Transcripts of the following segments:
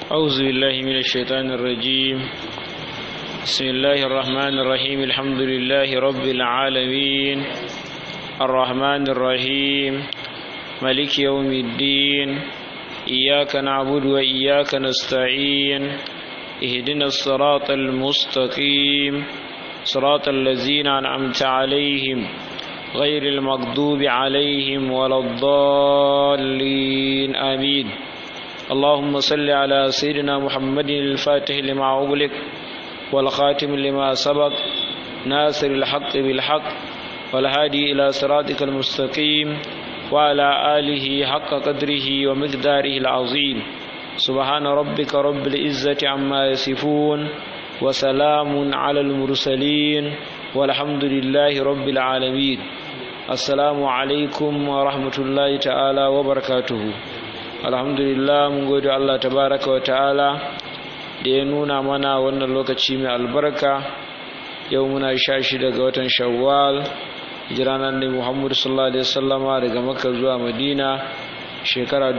أعوذ بالله من الشيطان الرجيم بسم الله الرحمن الرحيم الحمد لله رب العالمين الرحمن الرحيم ملك يوم الدين إياك نعبد وإياك نستعين اهدنا الصراط المستقيم صراط الذين أنعمت عليهم غير المغضوب عليهم ولا الضالين آمين اللهم صل على سيدنا محمد الفاتح لما أغلق والخاتم لما سبق ناصر الحق بالحق والهادي إلى صراطك المستقيم وعلى آله حق قدره ومقداره العظيم سبحان ربك رب العزة عما يصفون وسلام على المرسلين والحمد لله رب العالمين السلام عليكم ورحمة الله تعالى وبركاته alhamdulillah mun gode Allah tabaraka wa ta'ala da ya nuna mana wannan lokaci mai albarka yau muna sha shi daga watan shawwal hijiranar da muhammadu sallallahu alaihi wasallama daga makka zuwa madina shekara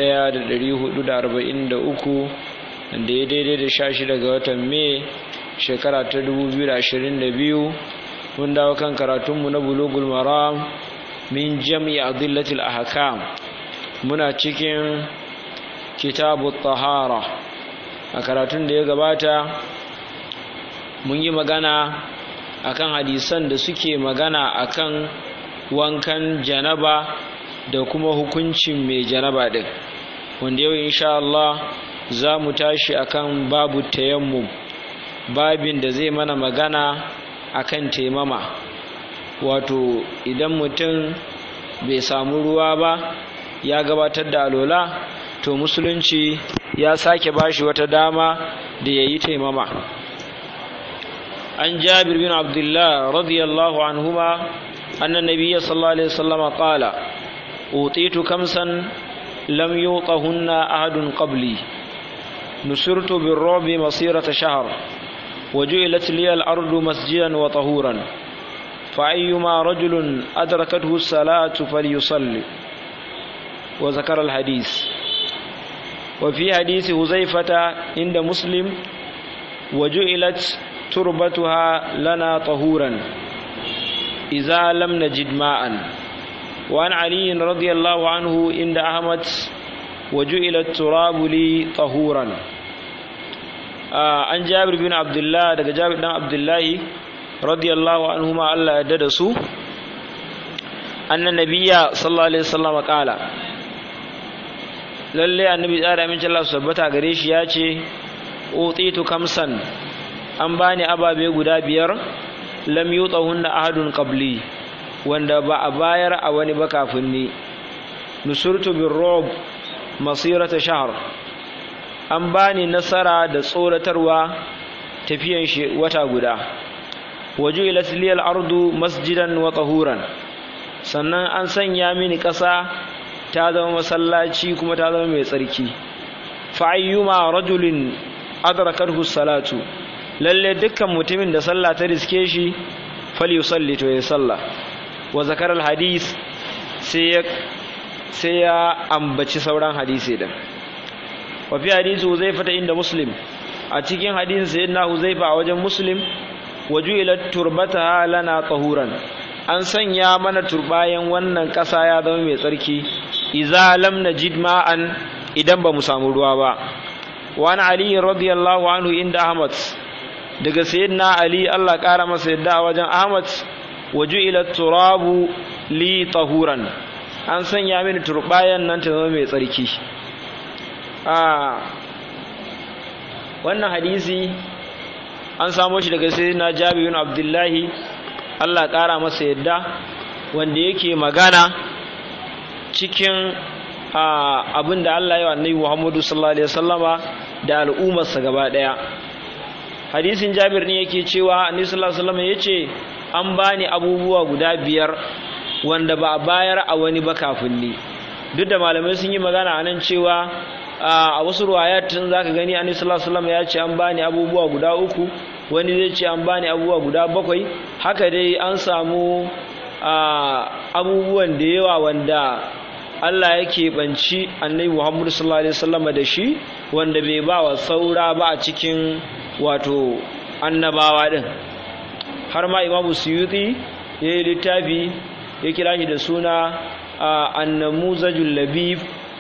1443 da ya daidai da sha shi daga watan mai shekara ta 2022 mun dawo kan karatunmu na bulugul maram min jam'i adillatil ahkam muna cikin kitabu tahara a karatun da ya gabata mun yi magana akan hadisan da suke magana akan wankan janaba da kuma hukuncin mai janaba din wanda yau insha Allah za mu tashi akan babu tayammum babin da zai mana magana akan taimama wato idan mutum bai samu ruwa ba ya gabatar da alola to musulunci ya sake bashi wata dama da ya yi taimama an jabir bin abdullah radiyallahu anhuma annan nabiyya sallallahu alaihi wasallam qala utitu kamsan lam yutahunna ahadun qabli nusirtu birrabi masirata shahr وجعلت لي الأرض مسجدا وطهورا فأيما رجل أدركته الصلاة فليصلي وذكر الحديث وفي حديث هزيفة عند مسلم وجعلت تربتها لنا طهورا إذا لم نجد ماء وعن علي رضي الله عنه عند أحمد وجعل التراب لي طهورا آه عن جابر بن عبد الله دقى جابر بن عبد الله رضي الله عنهما الله يددسوا أن النبي صلى الله عليه وسلم قال lalle annabi tsara min Allah su tabbata gare shi ya ce utitu kamsan an bani ababe guda biyar lam yutahunna ahadun qabli wanda ba a bayar a wani ba kafin ni nusurtu bir rob masirata shahr an bani nasara da tsoratarwa tafiyan shi wata guda waju ila liyal ardu masjidan wa tahuran sannan an sanya mini ƙasa ta zama masallaci kuma ta zama mai tsarki fa'ayyuma rajulin adrakathu salatu lalle dukkan mutumin da sallah ta riske shi falyusalli to ya salla wa zakar alhadis sai ya sai ya ambaci sauran hadisi din wa fi hadisi Huzaifa ta inda Muslim a cikin hadisin sayyidina Huzaifa a wajen Muslim wajuilat turbataha lana tahuran an sanya mana turbayan wannan ƙasa ya zama mai tsarki iza lam najid ma'an idan ba mu samu ruwa ba wani ali radiyallahu anhu inda ahmad daga sayyidina ali Allah ƙara masa yadda a wajen ahmad waju ila turabu li tahuran an sanya mini turbayan nan ta zama mai tsarki a wannan hadisi an samo shi daga sayyidina jabir bin abdullahi Allah ƙara masa yadda wanda yake magana cikin abin da Allah ya wa annabi Muhammadu sallallahu alaihi wasallama da al'ummarsa gaba daya hadisin Jabir ne yake cewa annabi sallallahu alaihi wasallama yace an bani abubuwa guda biyar wanda ba a bayar a wani ba kafin ni duk da malamai sun yi magana anan cewa a wasu ruwayatin zaka gani annabi sallallahu alaihi wasallama ya ce an bani abubuwa guda uku wani zai ce an bani abubuwa guda bakwai haka dai an samu abubuwan da yawa wanda Allah yake banci annabi Muhammad sallallahu alaihi wasallam da shi wanda bai ba wa saura ba a cikin wato annabawa din har ma Imam Suyuti yayi littafi ya kira shi da suna annamuzajul labib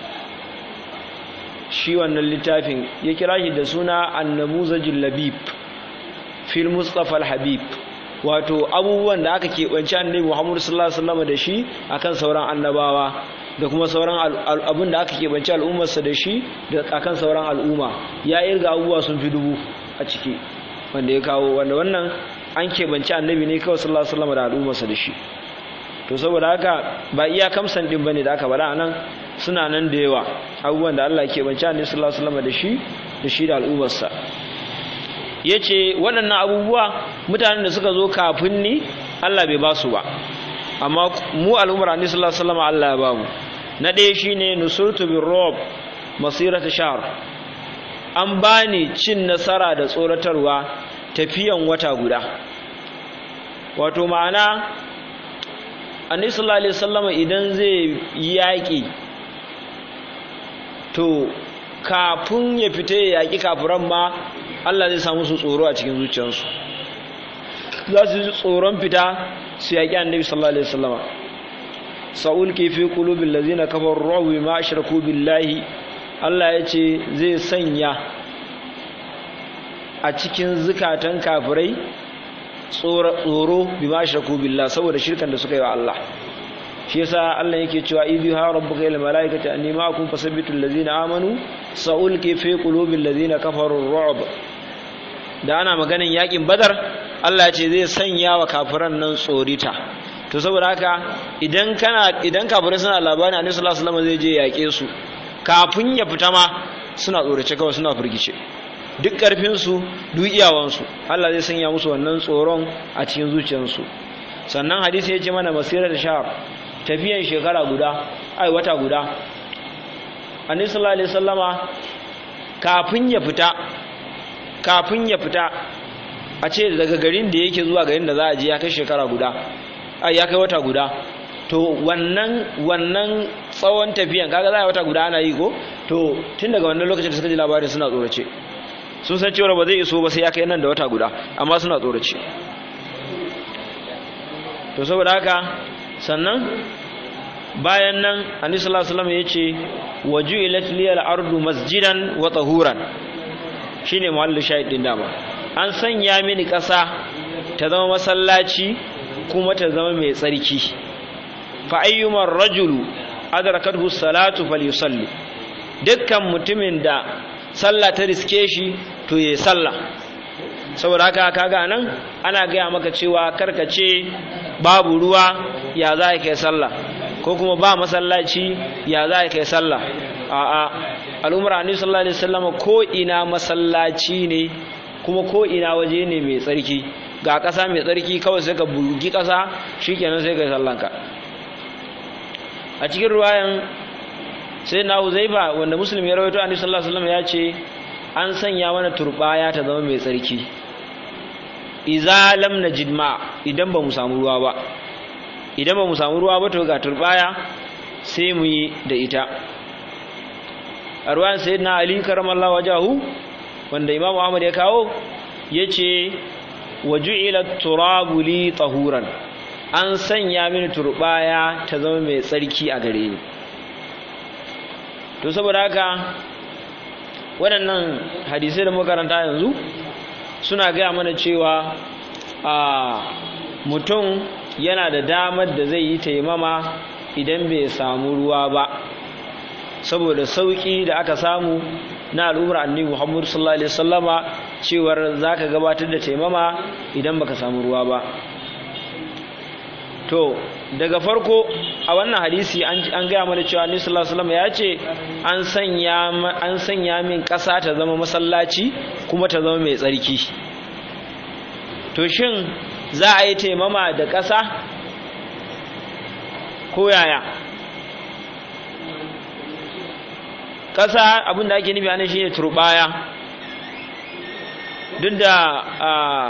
shi wannan littafin ya kira shi da suna annamuzajul labib fil mustafa al-habib wato abubuwan da aka keɓanci annabi Muhammad sallallahu alaihi wasallam da shi akan sauran annabawa da kuma sauran abin da aka keɓanci al'ummarsa da shi da akan sauran al'umma ya irga abubuwa sun fi dubu a ciki wanda ya kawo wanda wannan an keɓanci annabi ne kawai sallallahu alaihi wasallam da al'ummarsa da shi to saboda haka ba iya kamsan din bane da aka bada anan suna nan da yawa abubuwan da Allah ke bance annabi sallallahu alaihi wasallam da shi da shi da al'ummarsa yace waɗannan abubuwa mutanen da suka zo kafin ni Allah bai ba su ba amma mu al'ummar annabi sallallahu alaihi wasallam Allah ya ba mu na ɗaya shine nusurtu bir rob masirata shahr an bani cin nasara da tsoratarwa tafiyan wata guda wato ma'ana annabi sallallahu alaihi wasallam idan zai yi yaƙi to kafin ya fita ya yaƙi kafiran ma Allah zai samu su tsoro a cikin zuciyarsu za su ji tsoron fita su yaƙi annabi sallallahu alaihi wasallam sa'ul ke fi qulubil ladzina kafaru ru'bi ma ashraku billahi Allah ya ce zai sanya a cikin zukatan kafirai tsoro bi ma shirku billah saboda shirkan da suka yi wa Allah shi yasa Allah yake cewa idhi ha rabbuka ila malaikati anni ma'akum fasabbitu allazina amanu sa'ulqi fi qulubil ladzina kafaru ru'b da ana maganin yakin badar Allah ya ce zai sanya wa kafiran nan tsorita to saboda haka idan kana idan kafirai suna labarin annabi sallallahu alaihi wasallam zai je yake su kafin ya fita ma suna tsorace kawai suna firgice duk ƙarfinsu duk iyawansu Allah zai sanya musu wannan tsoron a cikin zuciyarsu sannan hadisi ya ce mana masirar shahar tafiyan shekara guda ai wata guda annabi sallallahu alaihi wasallama kafin ya fita kafin ya fita a ce daga garin da yake zuwa garin da za a je ya kai shekara guda ai ya kai wata guda to wannan wannan tsawon tafiyan kaga za a wata guda ana yi ko to tun daga wannan lokacin da suka ji labarin suna tsorace sun san cewa ba zai iso ba sai ya kai nan da wata guda amma suna tsorace to saboda haka sannan bayan nan annabi sallallahu alaihi wasallam yace waju'ilat liyal ardu masjidan wa tahuran shine muhallin shahid din dama an sanya mini ƙasa ta zama masallaci kuma ta zama mai tsarki fa ayyumar rajulu adrakathu salatu falyusalli dukkan mutumin da sallah ta riske shi to yayi sallah saboda haka kaga nan ana gaya maka cewa karkace babu ruwa ya za ka kai sallah ko kuma ba masallaci ya za ka kai sallah a'a al'umar annabi sallallahu alaihi wasallam ko ina masallaci ne kuma ko ina waje ne mai tsarki ga ƙasa mai tsarki kawai sai ka bugi ƙasa shikenan sai ka yi sallanka a cikin ruwayan sai na huzaifa wanda muslim ya rawaito annabi sallallahu alaihi wasallam ya ce an sanya mana turbaya ta zama mai tsarki iza lam najid ma idan ba mu samu ruwa ba idan ba mu samu ruwa ba to ga turbaya sai mu yi da ita a ruwan sayyidina ali karamallahu wajahu wanda imam ahmad ya kawo yace waju'ila turabu li tahuran an sanya mini turbaya ta zama mai tsarki a gare ni to saboda haka waɗannan hadisai da makaranta yanzu suna gaya mana cewa a mutum yana da damar da zai yi taimama idan bai samu ruwa ba saboda sauƙi da aka samu na al'ummar annabi Muhammad sallallahu alaihi wasallama cewar zaka gabatar da taimama idan baka samu ruwa ba to daga farko a wannan hadisi an gaya mana cewa annabi sallallahu alaihi wasallam ya ce an sanya an sanya min ƙasa ta zama masallaci kuma ta zama mai tsarki to shin za a yi taimama da ƙasa ko yaya ƙasa abin da ake nufi anan shine turbaya duk da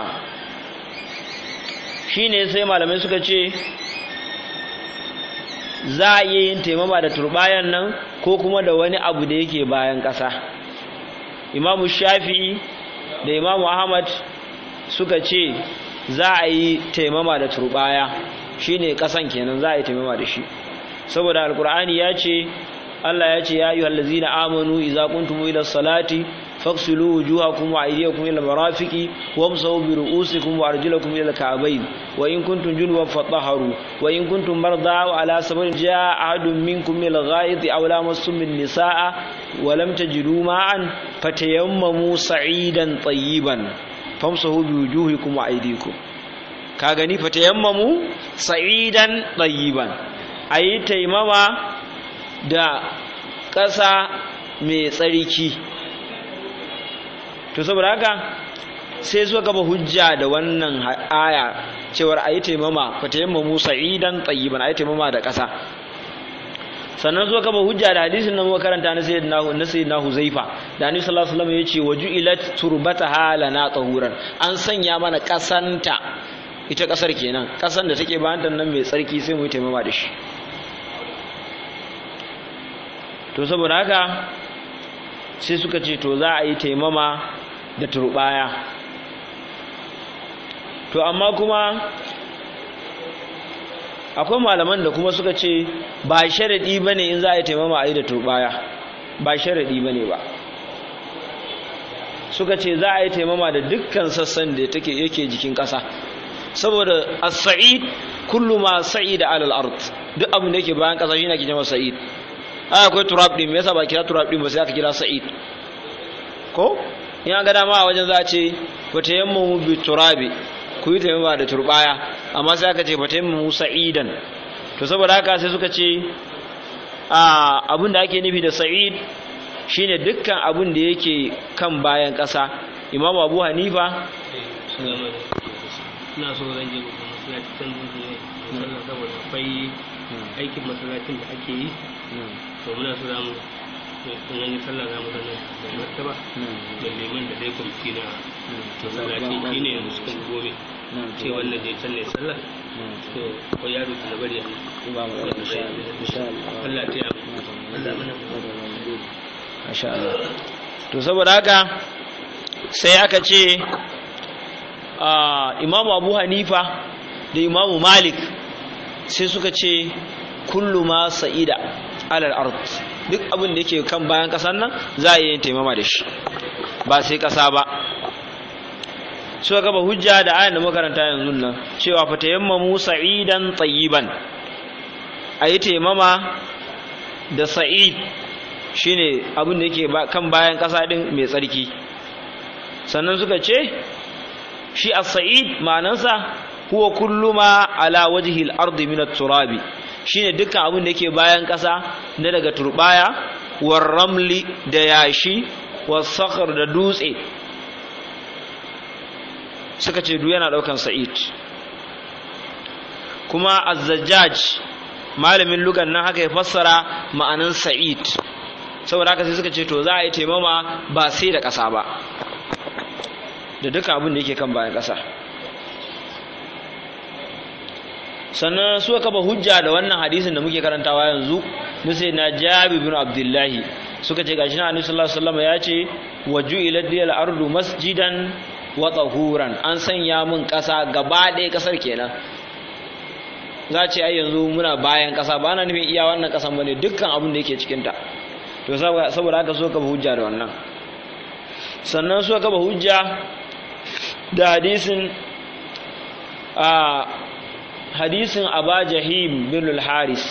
shine sai malamai suka ce za a iya yin taimama da turbayan nan ko kuma da wani abu da yake bayan ƙasa imamu shafi'i da imamu ahmad suka ce za a yi taimama da turbaya shine ƙasan kenan za a yi taimama da shi saboda alkur'ani ya ce Allah ya ce ya ayyuhal ladzina amanu idza kuntum ila salati faghsilu wujuhakum wa aydiyakum ila marafiqi wamsahu bi ru'usikum wa arjulakum ila al-ka'bayn wa in kuntum junuban fatahharu wa in kuntum marda wa ala safarin jaa ahadun minkum min al-gha'iti aw lamassum an-nisaa wa lam tajidu ma'an fatayammamu sa'idan tayyiban famsahu bi wujuhikum wa aydikum ka gani fatayammamu sa'idan tayyiban ayi taimama da ƙasa mai tsarki to saboda haka sai suka gaba hujja da wannan aya cewar a yi taimama fa taimama musa idan tsayiban a yi taimama da ƙasa sannan suka gaba hujja da hadisin nan makaranta na sayyidina na sayyidina huzaifa da annabi sallallahu alaihi wasallam yace waju'ilat turbataha lana tahuran an sanya mana ƙasanta ita ƙasar kenan ƙasan da take bayan nan mai tsarki sai mu yi taimama da shi to saboda haka sai suka ce to za a yi taimama da turbaya to amma kuma akwai malaman da kuma suka ce ba sharaɗi ba ne in za a yi taimama a yi da turbaya ba sharaɗi ba ne ba suka ce za a yi taimama da dukkan sassan da take yake jikin ƙasa saboda as-sa'id kullu ma sa'ida alal ard duk abin da yake bayan ƙasa shine ake cewa sa'id ai akwai turab din me yasa ba kira turab din ba sai aka kira sa'id ko in an ga dama a wajen za a ce fata yamma bi turabi ku yi taimama da turbaya amma sai aka ce fata yamma sa'idan to saboda haka sai suka ce a abin da ake nufi da sa'id shine dukkan abin da yake kan bayan ƙasa imam abu hanifa ina so zan je babban masallaci can zuwa musallan saboda akwai aikin masallacin da ake yi to muna so zamu in an yi sallah za mu zana da martaba da liman da dai kwamiti na masallaci shi ne yanzu suka gobe ce wannan je can ne sallah to ko yaro na bari a Allah ta yi Allah mana Masha Allah. To saboda haka sai aka ce Imamu Abu Hanifa da Imamu Malik sai suka ce kullu ma sa'ida alal ard duk abin da yake kan bayan kasan nan za a yi taimama da shi ba sai kasa ba suka gaba hujja da ayan da makaranta yanzu nan cewa fa tayammamu sa'idan tayyiban ayi taimama da sa'id shine abin da yake kan bayan ƙasa ɗin mai tsarki sannan suka ce shi as-sa'id ma'anansa huwa kullu ma ala wajhi al-ardi min at-turabi shine dukkan abin da yake bayan ƙasa na daga turbaya war ramli da yashi was sakhr da dutse suka ce duk yana daukan sa'id kuma az-zajjaj malamin lugan nan haka ya fassara ma'anan sa'id saboda haka sai suka ce to za a yi taimama ba sai da ƙasa ba da duka abin da yake kan bayan ƙasa sannan suka kafa hujja da wannan hadisin da muke karantawa yanzu na sai na jabi bin abdullahi suka ce gashi na annabi sallallahu alaihi wasallam ya ce waju ila diyal ardu masjidan wa tahuran an sanya mun ƙasa gaba ɗaya ƙasar kenan za ce ai yanzu muna bayan ƙasa ba na nufin iya wannan ƙasan bane dukkan abin da yake cikin ta to saboda haka so ka hujja da wannan sannan so ka hujja da hadisin a hadisin aba jahim bin al-haris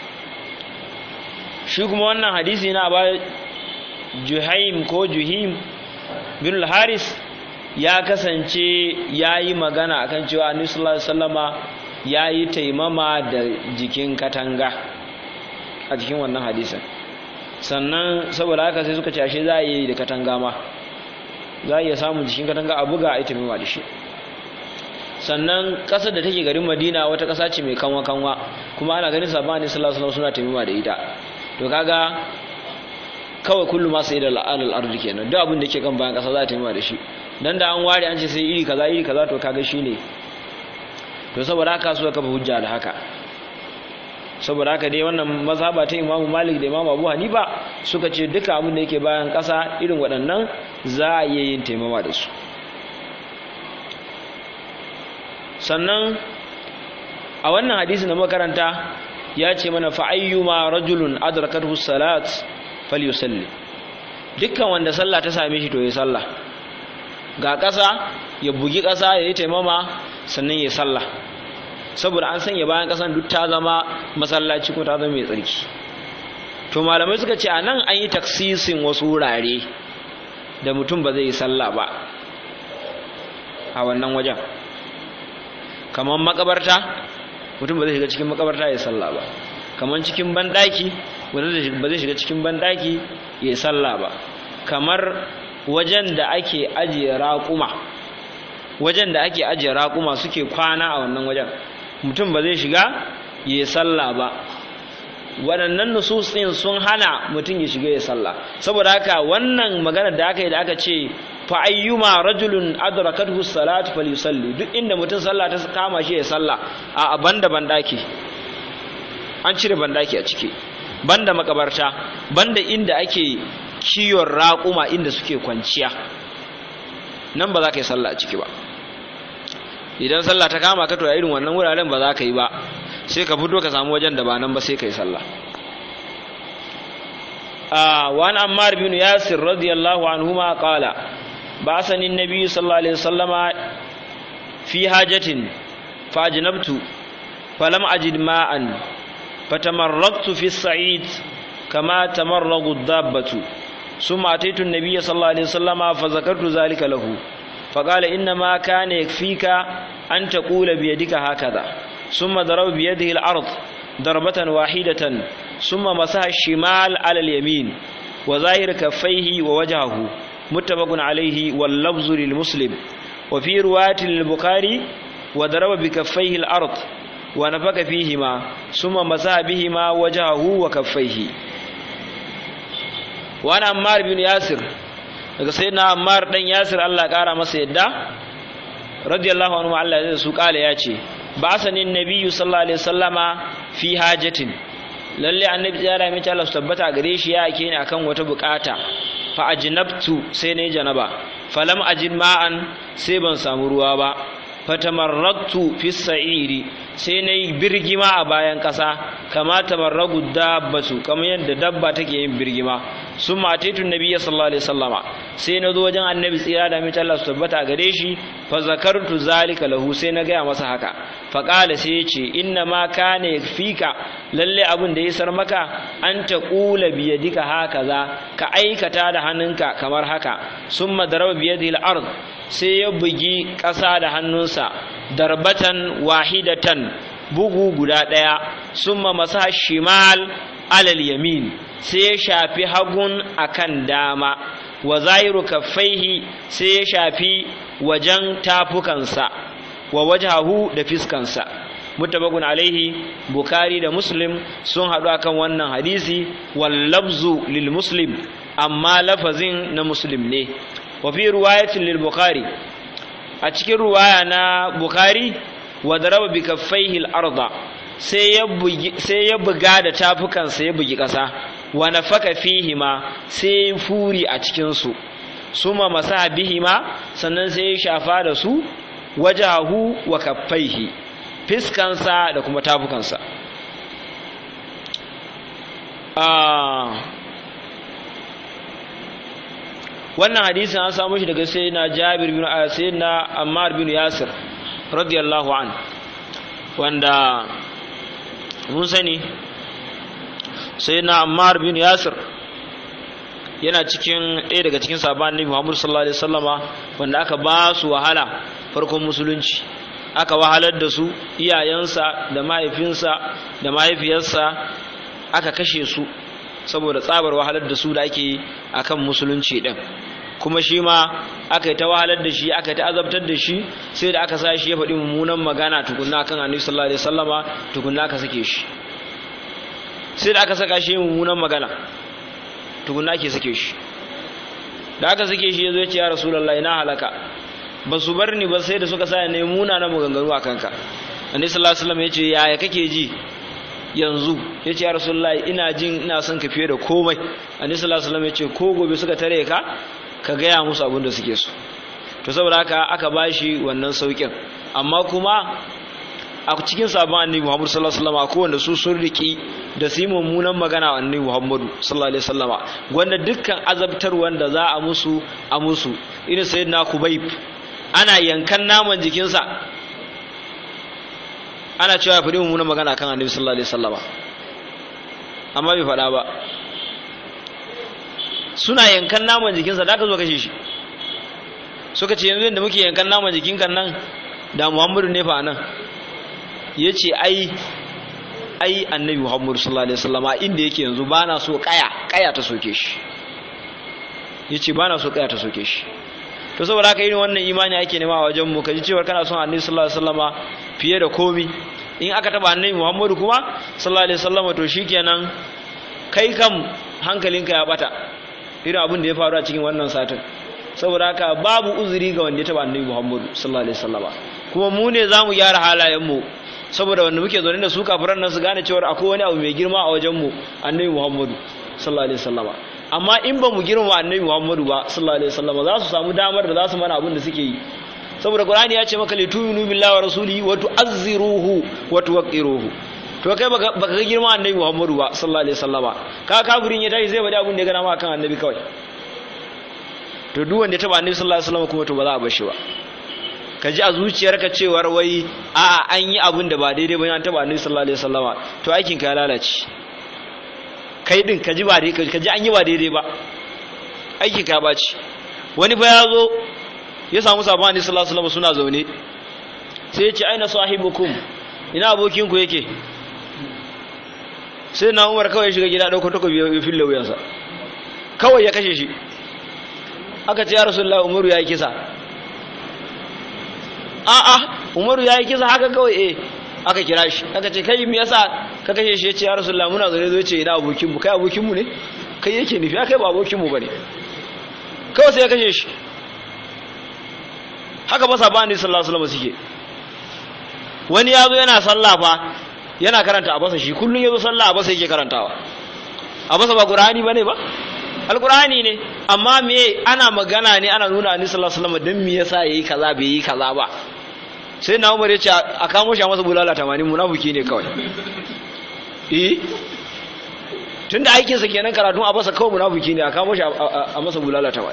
shi kuma wannan hadisi na aba juhaim ko juhim bin al-haris ya kasance ya yi magana akan cewa annabi sallallahu alaihi wasallama ya yi taimama da jikin katanga a jikin wannan hadisin sannan saboda haka sai suka ce ashe za a yi da katanga ma za a iya samun jikin katanga a buga a yi taimama da shi sannan ƙasar da take garin madina wata ƙasa ce mai kanwa kanwa kuma ana ganin sabon ne sallallahu alaihi suna taimama da ita to kaga kawai kullum ma sai da al'adar ardi kenan duk abin da ke kan bayan ƙasa za a taimama da shi dan da an ware an ce sai iri kaza iri kaza to kaga shi ne to saboda haka suka kafa hujja da haka saboda haka dai wannan mazhaba ta Imam Malik da Imam Abu Hanifa suka ce duka abin da yake bayan ƙasa irin waɗannan za a iya yin taimama da su sannan a wannan hadisi na makaranta ya ce mana fa'ayyuma rajulun adrakathu salat falyusalli dukkan wanda sallah ta same shi to ya sallah ga ƙasa ya bugi ƙasa ya yi taimama sannan ya sallah saboda an sanya bayan ƙasan duk ta zama masallaci ko ta zama mai tsarki to malamai suka ce a nan an yi taksisin wasu wurare da mutum ba zai yi sallah ba a wannan wajen kamar makabarta mutum ba zai shiga cikin makabarta ya sallah ba kamar cikin banɗaki ba zai shiga cikin banɗaki ya sallah ba kamar wajen da ake ajiye raƙuma wajen da ake ajiye raƙuma suke kwana a wannan wajen mutum ba zai shiga ya sallah ba waɗannan nusus ɗin sun hana mutum ya shiga ya sallah saboda haka wannan maganar da aka yi da aka ce fa ayyuma rajulun adrakathu salatu falyusalli duk inda mutum sallah ta kama shi ya sallah a banda bandaki an cire bandaki a ciki banda makabarta banda inda ake kiyon raƙuma inda suke kwanciya nan ba za ka yi sallah a ciki ba idan sallah ta kama ka to a irin wannan wuraren ba za ka yi ba sai ka fito ka samu wajen da ba nan ba sai ka yi sallah وعن عمار بن ياسر رضي الله عنهما قال بعثني النبي صلى الله عليه وسلم في حاجة فأجنبت فلم أجد ماء فتمرغت في الصعيد كما تمرغ الدابة ثم أتيت النبي صلى الله عليه وسلم فذكرت ذلك له فقال إنما كان يكفيك أن تقول بيدك هكذا ثم ضرب بيده الأرض ضربة واحدة ثم مسح الشمال على اليمين وظاهر كفيه ووجهه متفق عليه واللفظ للمسلم وفي رواية للبخاري وضرب بكفيه الأرض ونفك فيهما ثم مسح بهما وجهه وكفيه وأنا عمار بن ياسر daga sai na Ammar dan Yasir Allah kara masa yadda radiyallahu anhu Allah ya su kala ya ce ba sanin nabiyyu sallallahu alaihi wasallama fi hajatin lalle annabi ya rami ta Allah su tabbata gare shi ya ake ni akan wata bukata fa ajnabtu sai nayi janaba falam ajid ma'an sai ban samu ruwa ba fatamarratu fi sa'iri sai nayi birgima a bayan kasa kama tamarragu dabbatu kamar yadda dabba take yin birgima sun mataitu nabiyya sallallahu alaihi wasallama sai na zo wajen annabi tsira da mace Allah su tabbata gare shi fa zakartu zalika lahu sai na gaya masa haka fa qala sai ya ce inna ma kana yakfika lalle abin da ya sar maka an ta qula bi yadika hakaza ka aikata da hannunka kamar haka summa daraba bi yadihi al-ard sai ya bugi ƙasa da hannunsa darbatan wahidatan bugu guda ɗaya summa masa shimal alal yamin sai ya shafi hagun akan dama wa zahiru kaffaihi sai ya shafi wajen tafukansa wa wajahu da fiskansa mutabakun alaihi bukari da muslim sun haɗu akan wannan hadisi wal lafzu lil muslim amma lafazin na muslim ne wa fi riwayatin lil bukhari a cikin ruwaya na bukhari wa daraba bi kaffaihi al arda sai ya bugi sai ya buga da tafukansa ya bugi ƙasa wa nafaka fihima sai furi a cikin su suma masa bihima sannan sai ya shafa da su wajahu wa kaffaihi fiskansa da kuma tafukansa wannan hadisin an samu shi daga sayyidina Jabir bin sayyidina Ammar bin Yasir radiyallahu an wanda mun sani sayyidina Ammar bin Yasir yana cikin ɗaya daga cikin sabon Annabi Muhammad sallallahu alaihi wasallama wanda aka ba su wahala farkon musulunci aka wahalar da su iyayensa da mahaifinsa da mahaifiyarsa aka kashe su saboda tsabar wahalar da su da ake akan musulunci din kuma shi ma aka yi ta wahalar da shi aka yi ta azabtar da shi sai da aka sa shi ya faɗi mummunan magana tukunna kan annabi sallallahu alaihi wasallama tukunna aka sake shi sai da aka saka shi mummunan magana tukunna ake sake shi da aka sake shi ya zo ya ce ya rasulullahi na halaka ba su bar ni ba sai da suka sa ne muna na maganganu a kanka annabi sallallahu alaihi wasallam ya ce yaya kake ji yanzu ya ce ya rasulullahi ina jin ina son ka fiye da komai annabi sallallahu alaihi wasallam ya ce ko gobe suka tare ka ka gaya musu abin da suke so to saboda haka aka bashi wannan saukin amma kuma a cikin sabon annabi Muhammad sallallahu alaihi wasallam akwai wanda su sun riki da su yi mummunan magana wa annabi Muhammadu sallallahu alaihi wasallama wanda dukkan azabtar wanda za a musu a musu irin sayyidina Kubayb ana yankan naman jikinsa ana cewa ya faɗi mummunan magana kan annabi sallallahu alaihi wasallama amma bai faɗa ba suna yankan naman jikinsa da aka zo kashe shi suka ce yanzu yadda muke yankan naman jikin kan nan da Muhammadu ne fa nan ya ce ai ai annabi muhammadu sallallahu alaihi wasallama inda yake yanzu ba na so kaya kaya ta soke shi ya ce ba na so kaya ta soke shi to saboda haka irin wannan imani ake nema a wajen mu kaji cewar kana son annabi sallallahu alaihi wasallama fiye da komi in aka taba annabi muhammadu kuma sallallahu alaihi wasallama to shikenan kai kam hankalinka ya bata irin abin da ya faru a cikin wannan satin saboda haka babu uzuri ga wanda ya taba annabi muhammadu sallallahu alaihi wasallama kuma mu ne zamu gyara halayen mu saboda wanda muke zaune da su kafiran nan su gane cewa akwai wani abu mai girma a wajen mu annabi Muhammadu sallallahu alaihi wasallama amma in ba mu girma annabi Muhammadu ba sallallahu alaihi wasallama za su samu damar da za su mana abin da suke yi saboda Qur'ani ya ce maka li tu'minu billahi wa rasulihi wa tu'azziruhu wa tuwaqqiruhu to kai baka ga girma annabi Muhammadu ba sallallahu alaihi wasallama ka kafirin ya tashi zai bada abin da ya gana ma kan annabi kawai to duk wanda ya taba annabi sallallahu alaihi wasallama kuma to ba za a bar shi ba ka ji a zuciyarka cewar wai a an yi abin da ba daidai ba an taba annabi sallallahu alaihi wasallama to aikin ka ya lalace kai din ka ji ba daidai ka ji an yi ba daidai ba aikin ka ya baci wani fa ya zo ya samu sabon annabi sallallahu alaihi wasallama suna zaune sai ya ce aina sahibukum ina abokin ku yake sai na Umar kawai ya shiga gida dauko takobi ya fille wuyansa kawai ya kashe shi aka ce ya rasulullahi umaru ya yi kisa a'a umaru ya yi kisa haka kawai eh aka kira shi aka ce kai me yasa ka kashe shi ya ce ya rasulullah muna zaune zo ce ina abokinmu kai abokinmu ne kai yake nufi kai ba abokinmu bane kawai sai ya kashe shi haka ba sabani sallallahu alaihi wasallam suke wani yazo yana sallah fa yana karanta abasa shi kullun yazo sallah abasa yake karantawa abasa ba qur'ani bane ba alqur'ani ne amma me ana magana ne ana nuna annabi sallallahu alaihi wasallam dan me yasa yayi kaza bai yi kaza ba sai na umar ya ce a kamo shi a masa bulala 80 munafiki ne kawai eh tunda aikin sa kenan karatun a basa kawai munafiki ne a kamo shi a masa bulala 80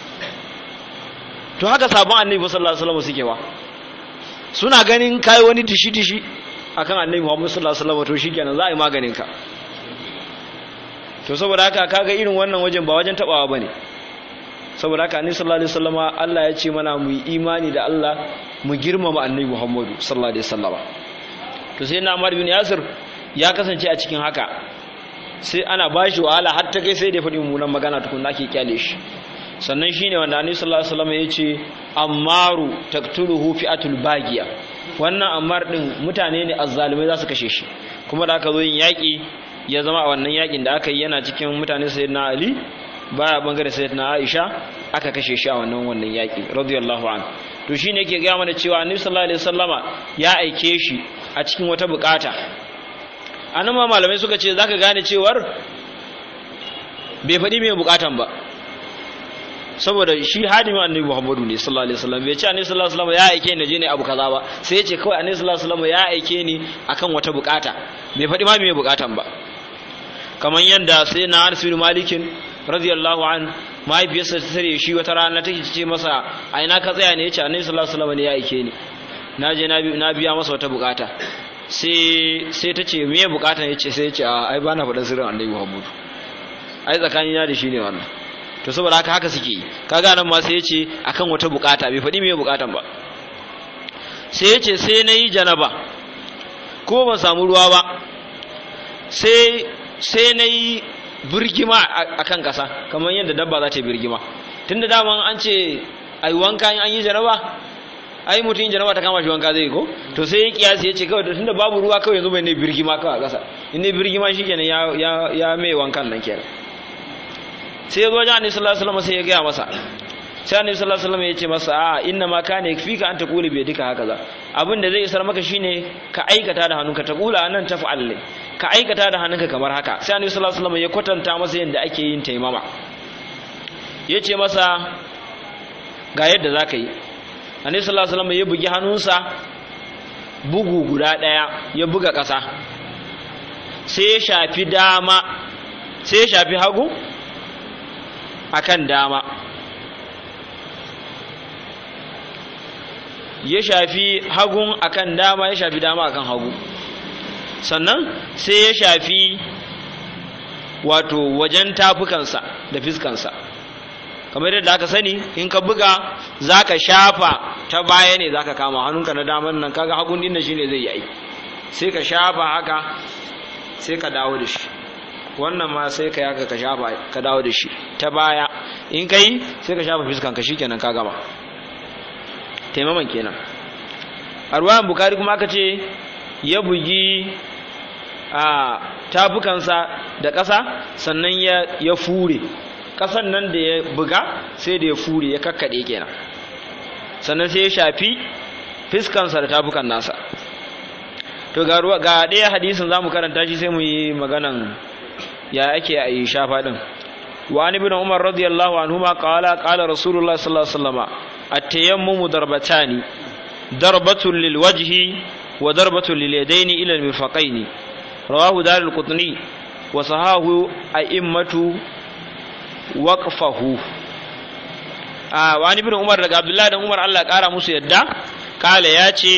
to haka sabon annabi sallallahu alaihi wasallam suke ba suna ganin kai wani dishi dishi akan annabi Muhammad sallallahu alaihi wasallam to shikenan za a yi maganin ka to saboda haka kaga irin wannan wajen ba wajen tabawa bane saboda haka annabi sallallahu alaihi wasallama Allah ya ce mana mu yi imani da Allah mu girmama annabi Muhammadu sallallahu alaihi wasallama to sai na Umar bin Yasir ya kasance a cikin haka sai ana bashi wahala har ta kai sai da faɗi mummunan magana tukun ake kyale shi sannan shine wanda annabi sallallahu alaihi wasallama ya ce ammaru taqtuluhu fi'atul bagiya wannan ammar din mutane ne azzalumai za su kashe shi kuma da aka zo yin yaƙi ya zama a wannan yaƙin da aka yi yana cikin mutane sayyidina Ali baya bangare sayyidina Aisha aka kashe shi a wannan wannan yaki radiyallahu an to shine yake ga mana cewa Annabi sallallahu alaihi wasallama ya aike shi a cikin wata bukata anan ma malamai suka ce zaka gane cewar bai faɗi mai bukatan ba saboda shi hadimin annabi Muhammadu ne sallallahu alaihi wasallam bai ce annabi sallallahu alaihi wasallam ya aike ni je ne abu kaza ba sai ya ce kawai annabi sallallahu alaihi wasallam ya aike ni akan wata bukata bai faɗi ma mai bukatan ba kamar yadda sai na Anas bin Malikin radiyallahu an mahaifiyarsa ta tare shi wata rana take ce masa a ina ka tsaya ne yace annabi sallallahu alaihi wasallam ne ya aike ni na je na biya masa wata bukata sai sai ta ce me bukatan yace sai yace a ai bana faɗan sirrin annabi Muhammadu ai tsakanina da shi ne wannan to saboda haka haka suke yi kaga nan ma sai yace akan wata bukata bai faɗi me bukatan ba sai yace sai nayi janaba ko ban samu ruwa ba sai sai nayi birgima akan kasa kamar yadda dabba za ta yi birgima tunda daman an ce ai wanka an yi janaba ai mutum janaba ta kama shi wanka zai ko to sai ya kiyasi ya ce kawai tunda babu ruwa kawai yanzu bai ne birgima kawai a kasa in ne birgima shikenan ya ya ya mai wankan nan kenan sai ya zo wajen annabi sallallahu alaihi wasallam sai ya gaya masa sai annabi sallallahu alaihi wasallam ya ce masa a inna ma kana yakfika an taquli bi yadika hakaza abin da zai isar maka shine ka aikata da hannunka taqula anan taf'al ka aikata da hannunka kamar haka sai annabi sallallahu alaihi wasallam ya kwatanta masa yadda ake yin taimama yace masa ga yadda zaka yi annabi sallallahu alaihi wasallam ya bugi hannunsa bugu guda daya ya buga ƙasa sai ya shafi dama sai ya shafi hagu akan dama ya shafi hagun akan dama ya shafi dama akan hagu sannan sai ya shafi wato wajen tafukansa da fiskansa kamar yadda aka sani in ka buga za ka shafa ta baya ne za ka kama hannunka na daman nan kaga hagun din shi ne zai yi sai ka shafa haka sai ka dawo da shi wannan ma sai ka yaka ka shafa ka dawo da shi ta baya in ka yi sai ka shafa fiskanka shi kenan ka gama taimaman kenan a ruwan bukari kuma aka ce ya bugi a tafukansa da ƙasa sannan ya fure ƙasan nan da ya buga sai da ya fure ya kakkaɗe kenan sannan sai ya shafi fiskansa da tafukan nasa to ga ɗaya hadisin za mu karanta shi sai mu yi maganan ya ake a yi shafa ɗin وعن ابن عمر رضي الله عنهما قال قال رسول الله صلى الله عليه وسلم التيمم ضربتان ضربة للوجه وضربة لليدين إلى المرفقين رواه دار القطني وصحاه أئمة وقفه آه وعن ابن عمر رضي عبد الله بن عمر الله قال موسى يدا قال ياتي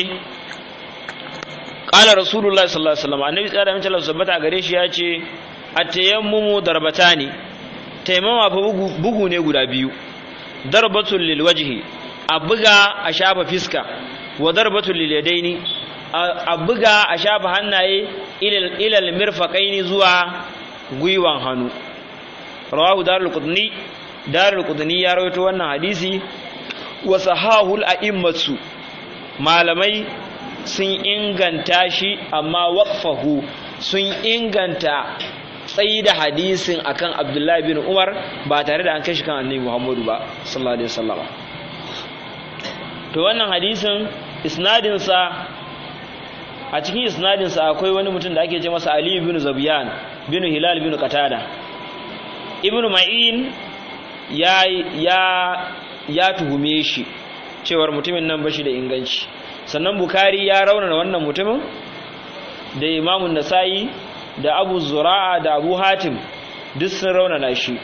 قال رسول الله صلى الله عليه وسلم النبي صلى الله عليه وسلم ثبت gare shi yace at-tayammumu darbatani taimama fa bugu ne guda biyu darbatul lil wajhi a buga a shafa fiska wa darbatul lil yadaini a buga a shafa hannaye ila al mirfaqaini zuwa gwiwan hannu rawahu darul qudni darul qudni ya rawaito wannan hadisi wa sahahul a'immatu malamai sun inganta shi amma waqfahu sun inganta tsayi da hadisin akan Abdullahi bin Umar ba tare da an kai shi kan Annabi Muhammadu ba sallallahu alaihi wasallam to wannan hadisin isnadin sa a cikin isnadin sa akwai wani mutum da ake ce masa Ali bin Zabiyan bin Hilal bin Qatada Ibn Ma'in ya ya ya tuhume shi cewar mutumin nan bashi da inganci sannan Bukhari ya raunana wannan mutumin da Imam Nasa'i da abu zura'a da abu hatim duk sun raunana shi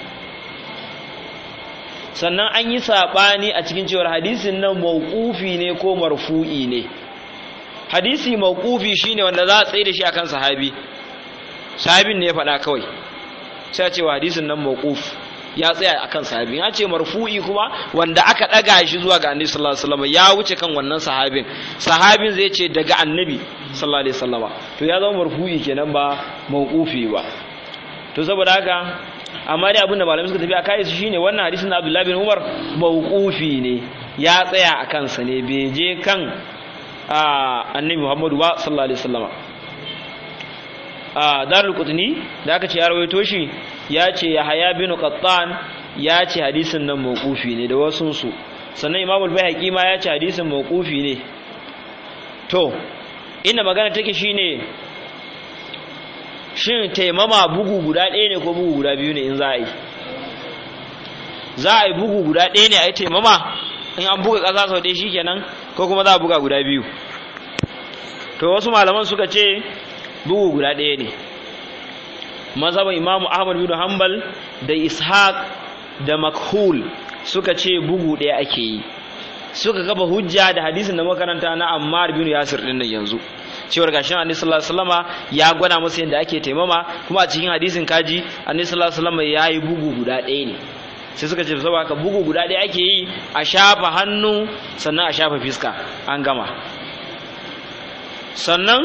sannan an yi saɓani a cikin cewar hadisin nan mawqufi ne ko marfu'i ne hadisi mawqufi shine wanda za a tsaye da shi akan sahabi sahabin ne ya faɗa kawai sai a cewa hadisin nan mawquf ya tsaya akan sahabi ya ce marfu'i kuma wanda aka ɗaga shi zuwa ga annabi sallallahu alaihi wasallam ya wuce kan wannan sahabin sahabin zai ce daga annabi sallallahu alaihi wasallama to ya zama marfu'i kenan ba mawqufi ba to saboda haka amma dai abinda malamai suka tafi a kai su shine wannan hadisin na Abdullah bin Umar mawqufi ne ya tsaya a kansa ne bai je kan annabi Muhammadu ba sallallahu alaihi wasallama a darul qutni da aka ce ya rawaito shi ya ce Yahya bin Qattan ya ce hadisin nan mawqufi ne da wasun su sannan Imam al-Baihaqi ma ya ce hadisin mawqufi ne to inda magana take shine shin taimama bugu guda ɗaya ne ko bugu guda biyu ne in za a yi za a yi bugu guda ɗaya ne a yi taimama in an buga ƙasa sau ɗaya shikenan ko kuma za a buga guda biyu to wasu malaman suka ce bugu guda ɗaya ne mazhaban imamu ahmad bin hanbal da ishaq da makhul suka ce bugu ɗaya ake yi suka kafa hujja da hadisin da makaranta na Ammar bin Yasir din nan yanzu cewar gashin Annabi sallallahu alaihi wasallama ya gwada musu yadda ake taimama kuma a cikin hadisin kaji Annabi sallallahu alaihi wasallama yayi bugu guda ɗaya ne sai suka ce saboda haka bugu guda ɗaya ake yi a shafa hannu sannan a shafa fiska an gama sannan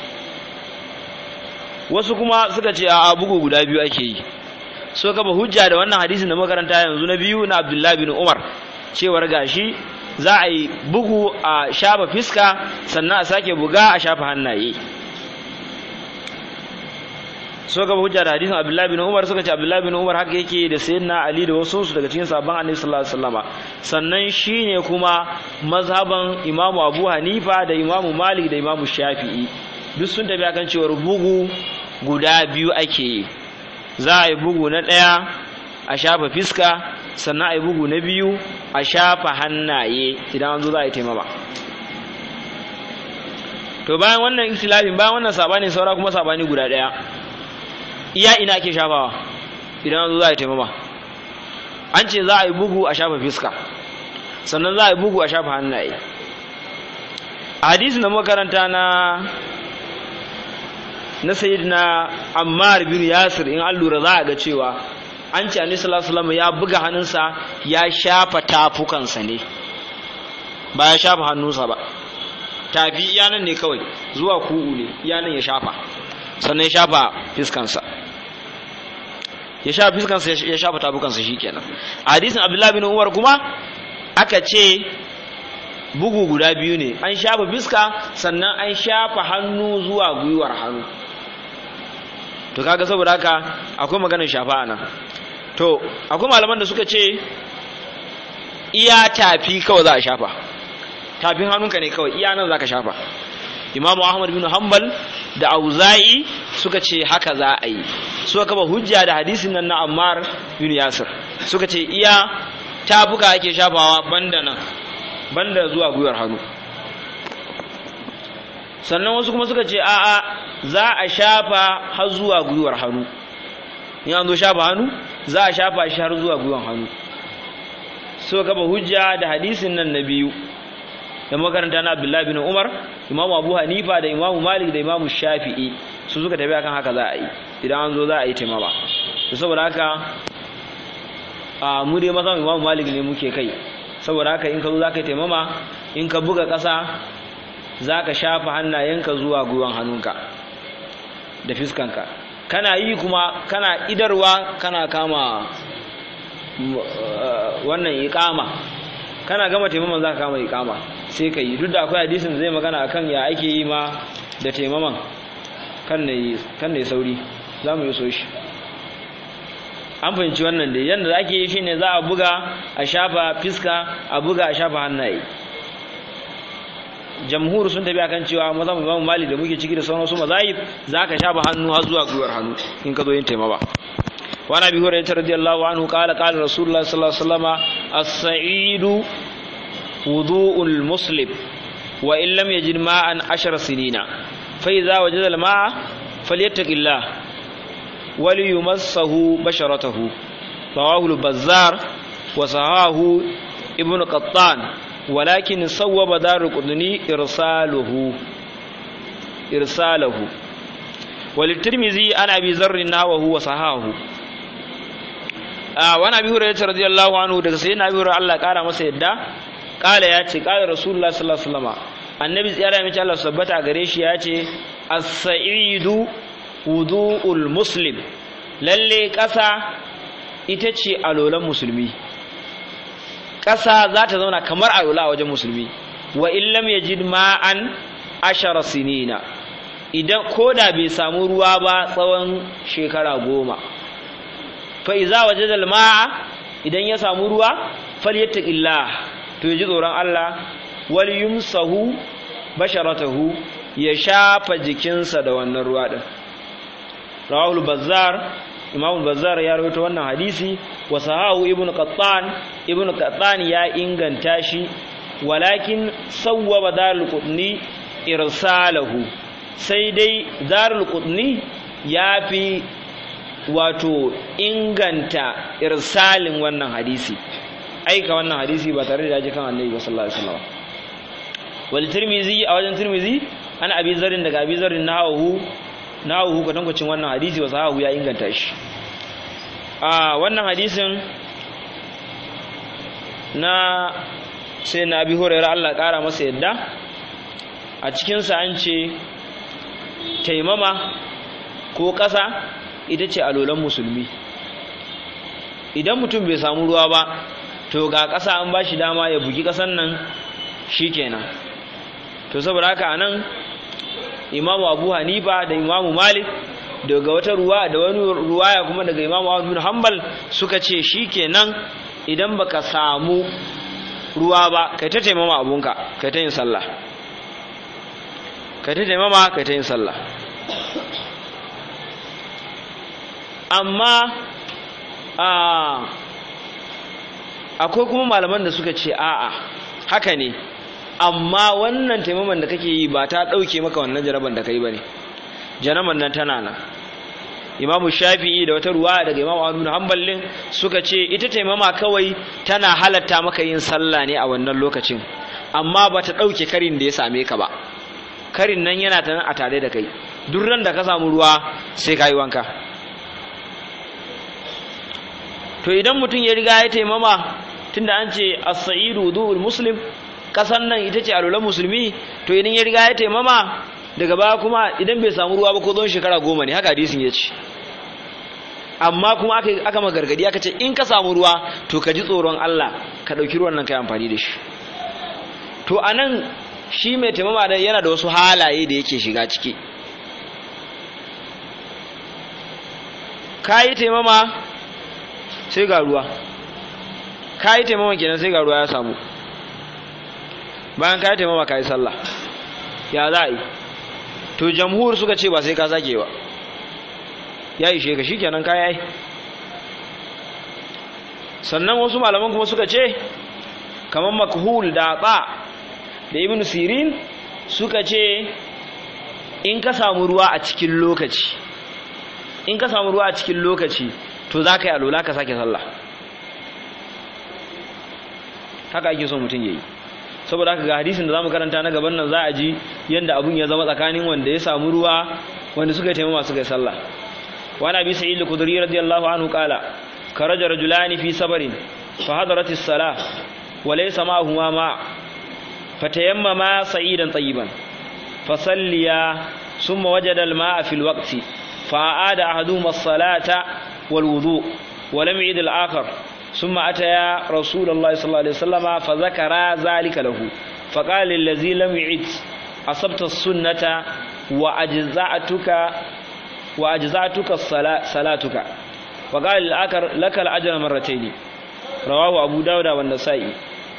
wasu kuma suka ce a bugu guda biyu ake yi so kafa hujja da wannan hadisin da makaranta yanzu na biyu na Abdullahi bin Umar cewar gashi za a yi bugu a shafa fiska sannan a sake buga a shafa hannaye so gaba hujja da hadisin Abdullahi bin Umar suka ce Abdullahi bin Umar haka yake da sayyidina Ali da wasu su daga cikin sahabban Annabi sallallahu alaihi wasallama sannan shine kuma mazhaban Imam Abu Hanifa da Imam Malik da Imam Shafi'i duk sun tafi akan cewa bugu guda biyu ake yi za a yi bugu na ɗaya a shafa fiska sannan a yi bugu na biyu a shafa hannaye idan an zo za a yi taimama to bayan wannan ikhtilafin bayan wannan sabani saura kuma sabani guda ɗaya iya ina ake shafawa idan an zo za a yi taimama an ce za a yi bugu a shafa fiska sannan za a yi bugu a shafa hannaye a hadisin da makaranta na na sayyidina Ammar bin Yasir in an lura za a ga cewa an ce Annabi sallallahu alaihi wasallam ya buga hannunsa ya shafa tafukansa ne ba ya shafa hannunsa ba tafi iyanan ne kawai zuwa ku'u ne iyanan ya shafa sannan ya shafa fiskansa ya shafa fiskansa ya shafa tafukansa shikenan a hadisin Abdullah bin Umar kuma aka ce bugu guda biyu ne an shafa fiska sannan an shafa hannu zuwa gwiwar hannu to kaga saboda haka akwai maganar shafa a nan to akwai malaman da suka ce iya tafi kawai za a shafa tafin hannunka ne kawai iya nan za ka shafa imamu ahmad bin hanbal da auza'i suka ce haka za a yi suka kaba hujja da hadisin nan na ammar bin yasir suka ce iya tafuka ake shafawa banda nan banda zuwa gwiwar hannu sannan wasu kuma suka ce a'a za a shafa har zuwa gwiwar hannu in an zo shafa hannu za a shafa shi har zuwa gwiwar hannu so gaba hujja da hadisin nan na biyu da makaranta na abdullahi bin umar imamu abu hanifa da imamu malik da imamu shafi'i su suka tafi akan haka za a yi idan an zo za a yi taimama to saboda haka a mu dai mazan imamu malik ne muke kai saboda haka in ka zo za ka yi taimama in ka buga ƙasa za ka shafa hannayenka zuwa gwiwan hannunka da fiskanka kana yi kuma kana idarwa kana kama wannan iƙama kana gama taimaman za ka kama iƙama sai ka yi duk da akwai hadisin zai magana akan ya ake yi ma da taimaman kan na yi sauri za mu yi so shi an fahimci wannan dai yadda ake yi shine za a buga a shafa fiska a buga a shafa hannaye jamhur sun tafi akan cewa maza mu imamu mali da muke ciki da sauran su mazahib za ka shafa hannu har zuwa gwiwar hannu in ka zo yin taimama وعن ابي هريره رضي الله عنه قال قال رسول الله صلى الله عليه وسلم السعيد وضوء المسلم وان لم يجد ماء عشر سنين فاذا وجد الماء فليتق الله وليمسه بشرته رواه البزار وصحاه ابن قطان ولكن صوب دار القطني ارساله ارساله وللترمذي عن ابي ذر نحوه وصحاه wani abi hurairah radiyallahu anhu daga sai na abi hurairah Allah kara masa yadda kala ya ce kala rasulullahi sallallahu alaihi wasallam annabi tsiyara mai Allah sabbata gare shi ya ce as-sa'idu wudu'ul muslim lalle ƙasa ita ce alolan musulmi ƙasa za ta zauna kamar alola a wajen musulmi wa illam yajid ma'an ashara sinina idan koda bai samu ruwa ba tsawon shekara goma fa iza wajada al-ma'a idan ya samu ruwa falyattaqillah to yaji tsoron Allah wal yumsahu basharatahu ya shafa jikinsa da wannan ruwa din rawahul bazzar imam bazzar ya rawaito wannan hadisi wa sahahu ibnu qattan ibnu qattan ya inganta shi walakin sawwaba darul qutni irsalahu sai dai darul qutni ya fi wato inganta irsalin wannan hadisi aika wannan hadisi ba tare da ji kan annabi sallallahu alaihi wasallam wal tirmizi a wajen tirmizi ana abi zarin daga abi zarin nahawu nahawu ka tankwacin wannan hadisi wa sahahu ya inganta shi a wannan hadisin na sai na abi hurairah Allah kara masa yadda a cikin sa an ce taimama ko ƙasa ita ce alolan musulmi idan mutum bai samu ruwa ba to ga ƙasa an ba shi dama ya bugi ƙasan nan shi kenan to saboda haka a nan imamu abu hanifa da imamu malik daga wata ruwa da wani ruwaya kuma daga Imam Ahmad bin Hanbal suka ce shikenan idan baka samu ruwa ba kai ta taimama abunka kai ta yin sallah kai ta taimama kai ta yin sallah amma a akwai kuma malaman da suka ce a'a haka ne amma wannan taimaman da kake yi ba ta ɗauke maka wannan jaraban da ka yi ba ne jaraban nan tana nan imamu shafi'i da wata ruwa daga imamu ahmad hanbalin suka ce ita taimama kawai tana halatta maka yin sallah ne a wannan lokacin amma ba ta ɗauke karin da ya same ka ba karin nan yana ta nan a tare da kai duk ran da ka samu ruwa sai ka yi wanka to idan mutum ya riga ya taimama tunda an ce as-sa'idu wudu'ul muslim kasan nan ita ce alulan musulmi to idan ya riga ya taimama daga baya kuma idan bai samu ruwa ba ko zon shekara goma ne haka hadisin ya ce amma kuma aka aka magargadi aka ce in ka samu ruwa to ka ji tsoron Allah ka ɗauki ruwan nan ka yi amfani da shi to anan shi mai taimama da yana da wasu halaye da yake shiga ciki ka yi taimama sai ga ruwa ka yi taimama kenan sai ga ruwa ya samu bayan ka yi taimama ka yi sallah ya za a yi to jamhur suka ce ba sai ka sake ba ya ishe ka shikenan ka yi sannan wasu malaman kuma suka ce kamar makhul da ba da ibn sirin suka ce in ka samu ruwa a cikin lokaci in ka samu ruwa a cikin lokaci to za ka yi alola ka sake sallah haka ake so mutum ya yi saboda haka ga hadisin da za mu karanta na gaban nan za a ji yadda abun ya zama tsakanin wanda ya samu ruwa wanda suka yi taimama suka yi sallah wani abi sa'id al-khudri radiyallahu anhu qala karaja rajulani fi sabarin fa hadarat as-salah wa laysa ma'ahuma ma fatayammama sa'idan tayyiban fasalliya thumma wajada al-ma'a fi al-waqti fa'ada ahaduhuma as-salata wal wudu' wa lam yu'id al-akhar ثم أتيا رسول الله صلى الله عليه وسلم فذكر ذلك له فقال للذي لم يعد أصبت السنة وأجزعتك وأجزعتك صلاتك وقال الآخر لك الأجر مرتين رواه أبو داود والنسائي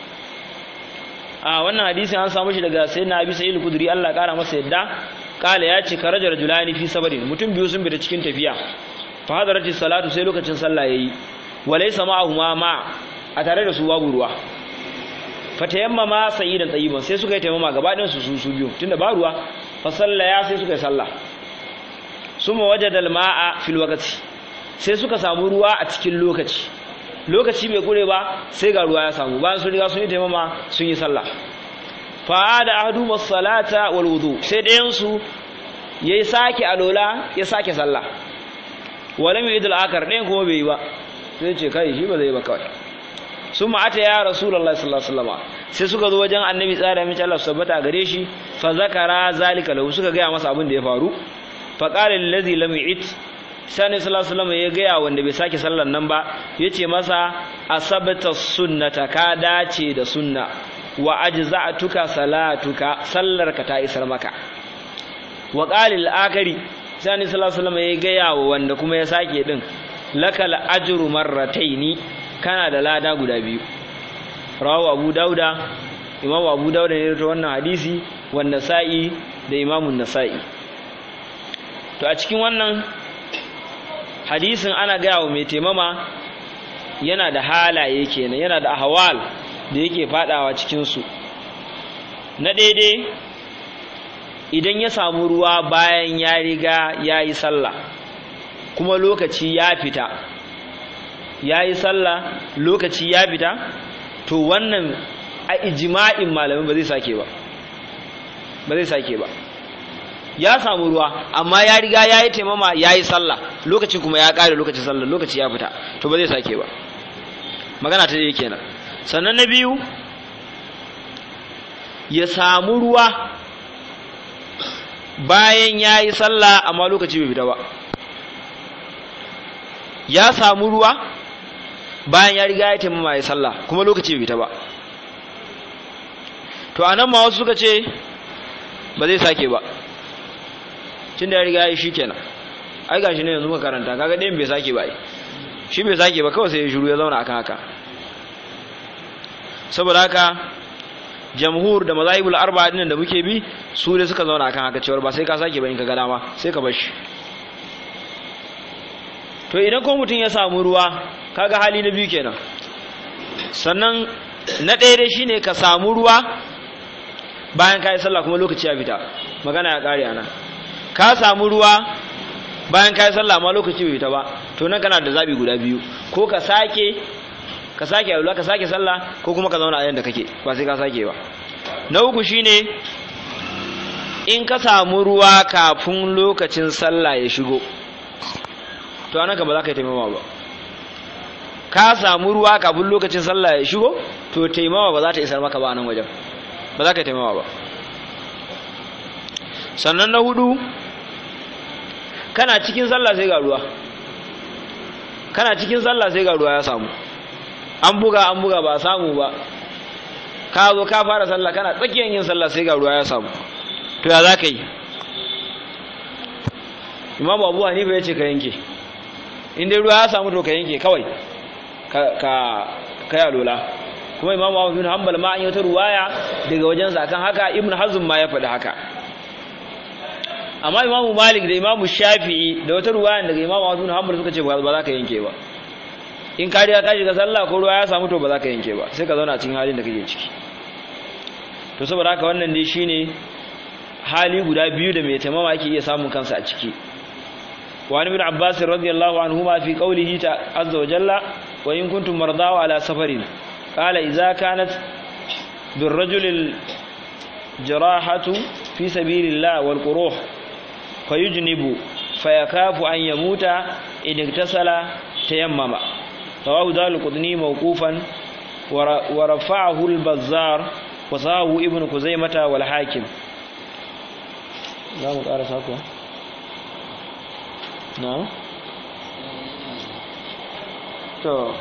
a wannan hadisi an samu shi daga sayyidina Abi Sa'id al-Khudri Allah kara masa yadda kala ya ce karaja rajulani fi sabarin mutum biyu sun bi da cikin tafiya fa hadarati salatu sai lokacin sallah yayi walaysa ma'ahuma ma a tare da su babu ruwa fatayammama sa'idan tayyiban sai suka yi tayammama gaba ɗayan su su su biyu tunda ba ruwa fa sallaya sai suka yi sallah summa wajada al-ma'a fil waqti sai suka samu ruwa a cikin lokaci lokaci bai kure ba sai ga ruwa ya samu bayan sun riga sun yi tayammama sun yi sallah fa da ahadu as-salata wal wudu sai ɗayan su yayi sake alola ya sake sallah walam yu'id al-akar ɗayan kuma bai yi ba sai ce kai shi ba zai ba kawai sun ma'ata ya rasulallah sallallahu alaihi wasallam sai suka zo wajen annabi tsara mace Allah sabbata gare shi fa zakara zalika lahu suka gaya masa abin da ya faru fa qala allazi lam yu'it sani sallallahu alaihi wasallam ya gaya wanda bai sake sallar nan ba yace masa asabta sunnata ka dace da sunna wa ajza'tuka salatuka sallarka ta isar maka wa qala al-akari sani sallallahu alaihi wasallam ya gaya wa wanda kuma ya sake din lakal ajru marrataini kana da lada guda biyu rawu abu dauda imamu abu dauda ne ta wannan hadisi wanda sa'i da imamun nasa'i to a cikin wannan hadisin ana gaya wa mai taimama yana da halaye kenan yana da ahwal da yake fadawa cikinsu na daidai idan ya samu ruwa bayan ya riga ya yi sallah kuma lokaci ya fita ya yi sallah lokaci ya fita to wannan a ijima'in malamin ba zai sake ba ba zai sake ba ya samu ruwa amma ya riga ya yi taimama ya yi sallah lokaci kuma ya ƙare lokacin sallah lokaci ya fita to ba zai sake ba magana ta dai kenan sannan na biyu ya samu ruwa bayan ya yi sallah amma lokaci bai fita ba ya samu ruwa bayan ya riga ya taimama ya sallah kuma lokaci bai fita ba to anan ma wasu suka ce ba zai sake ba tunda ya riga ya shi kenan ai gashi ne yanzu muka karanta kaga ɗayan bai sake ba shi bai sake ba kawai sai ya shiru ya zauna akan haka saboda haka jamhur da mazahibul arba'a dinnan da muke bi su ne suka zauna akan haka cewa ba sai ka sake ba in ka ga dama sai ka bar shi to idan ko mutum ya samu ruwa kaga hali na biyu kenan sannan na ɗaya dai shine ka samu ruwa bayan ka yi sallah kuma lokaci ya fita magana ya ƙare ana ka samu ruwa bayan ka yi sallah ma lokaci bai fita ba to nan kana da zaɓi guda biyu ko ka sake ka sake alula ka sake sallah ko kuma ka zauna a yanda kake ba sai ka sake ba na uku shine in ka samu ruwa kafin lokacin sallah ya shigo to anan ka ba za ka yi taimama ba ka samu ruwa kafin lokacin sallah ya shigo to taimama ba za ta isar maka ba a nan wajen ba za ka yi taimama ba sannan na hudu kana cikin sallah sai ga ruwa kana cikin sallah sai ga ruwa ya samu an buga an buga ba samu ba ka zo ka fara sallah kana tsakiyar yin sallah sai ga ruwa ya samu to ya za ka yi imamu abu hanifa ya ce ka yanke in dai ruwa ya samu to ka yanke kawai ka ka alola kuma imamu abu bin hanbal ma an yi wata ruwaya daga wajensa akan haka ibn hazm ma ya faɗi haka amma imamu malik da imamu shafi'i da wata ruwaya daga imamu abu bin hanbal suka ce ba za ka yanke ba in ka riga ka shiga sallah ko ruwa ya samu to ba za ka yanke ba sai ka zauna cikin halin da kake ciki to saboda haka wannan dai shine hali guda biyu da mai taimama yake iya samun kansa a ciki وعن ابن عباس رضي الله عنهما في قوله عز وجل وإن كنتم مرضى على سفر قال إذا كانت بالرجل الجراحة في سبيل الله والقروح فيجنب فيخاف أن يموت إن اغتسل تيمم رواه دار القطني موقوفا ورفعه البزار وصاه ابن خزيمة والحاكم لا مقارس هكذا na to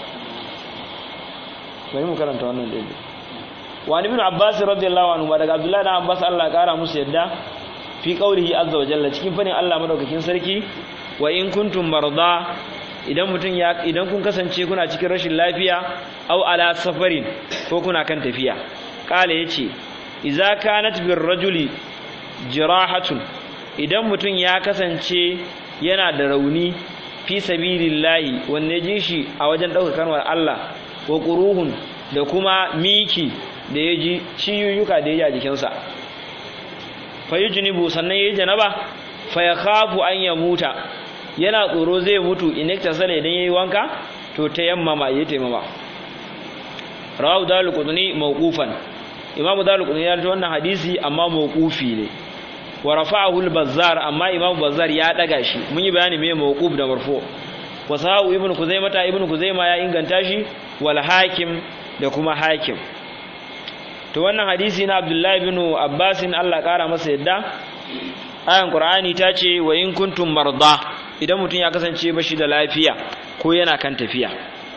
bari mu karanta wannan daidai wani bin abbas radiyallahu anhu ba daga abdullahi dan abbas Allah kara musu yadda fi qaulihi azza wa jalla cikin fadin Allah madaukakin sarki wa in kuntum marda idan mutun ya idan kun kasance kuna cikin rashin lafiya aw ala safarin ko kuna kan tafiya kala yace idza kanat bir rajuli jirahatun idan mutun ya kasance yana da rauni fi sabilillahi wanne ji shi a wajen ɗaukar kalmar Allah wa ƙuruhun da kuma miki da ya ji ciyuyyuka da ya ji a jikinsa fa yi junibu sannan ya yi janaba fa ya kafu an ya muta yana tsoro zai mutu inekta sala idan ya yi wanka to ta yammama ya taimama rawu dalu kuduni mawqufan imamu dalu kuduni ya wannan hadisi amma mawqufi ne wa rafa'ahu al-bazzar amma imam bazzar ya daga shi mun yi bayani me mawquf da marfu wa sahu ibn kuzaimah ta ibn kuzaima ya inganta shi wal hakim da kuma hakim to wannan hadisi na abdullahi ibn abbas Allah kara masa yadda ayan qur'ani ta ce wa in kuntum marda idan mutum ya kasance bashi da lafiya ko yana kan tafiya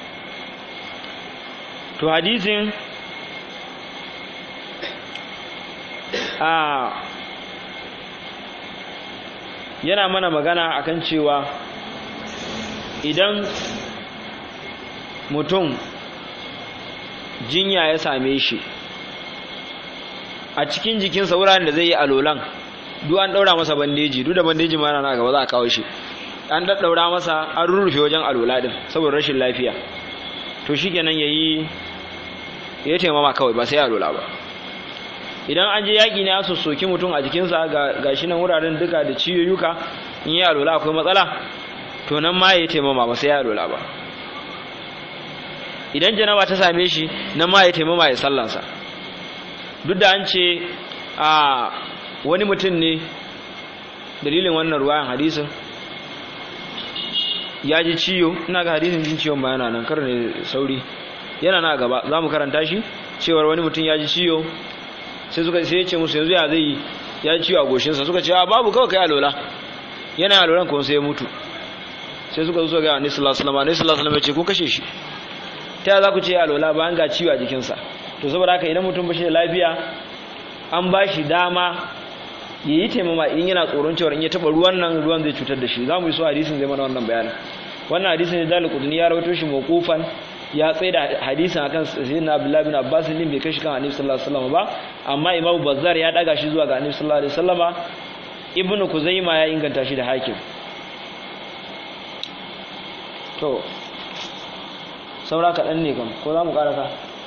to hadisin a yana mana magana akan cewa idan mutum jinya ya same shi a cikin jikinsa wuraren da zai yi alolan duk an ɗaura masa bandeji duk da bandeji ma na gaba za a kawo shi an daddaura masa an rurrufe wajen alola din saboda rashin lafiya to shi kenan ya yi ya taimama kawai ba sai alola ba idan an je yaƙi ne a sossoki mutum a jikinsa ga shi nan wuraren duka da ciyoyuka in yi alola akwai matsala to nan ma ya taimama ba sai ya alola ba idan janaba ta same shi nan ma ya taimama ya sallansa duk da an ce a wani mutum ne dalilin wannan ruwayan hadisin ya ji ciyo ina ga hadisin jin ciwon ba yana nan kar ne sauri yana na gaba za mu karanta shi cewar wani mutum ya ji ciyo sai suka sai ya ce musu yanzu ya zai ya ji ciwo a goshinsa suka ce a babu kawai kai alola yana alolan kuma sai ya mutu sai suka zo ga annabi sallallahu alaihi wasallam annabi sallallahu alaihi wasallam ya ce kun kashe shi ta ya za ku ce alola bayan ga ciwo a jikinsa to saboda haka idan mutum bashi da lafiya an ba shi dama ya yi taimama in yana tsoron cewa in ya taba ruwan nan ruwan zai cutar da shi za mu yi so hadisin zai mana wannan bayanin wannan hadisin da dalil kudni ya rawaito shi mawqufan ya tsaye da hadisin akan sayyidina abdullahi bin abbas din bai kashi kan annabi sallallahu alaihi wasallam ba amma imamu bazzar ya daga shi zuwa ga annabi sallallahu alaihi wasallama ibnu kuzaima ya inganta shi da hakim to saura kaɗan ne kam ko za mu ƙarasa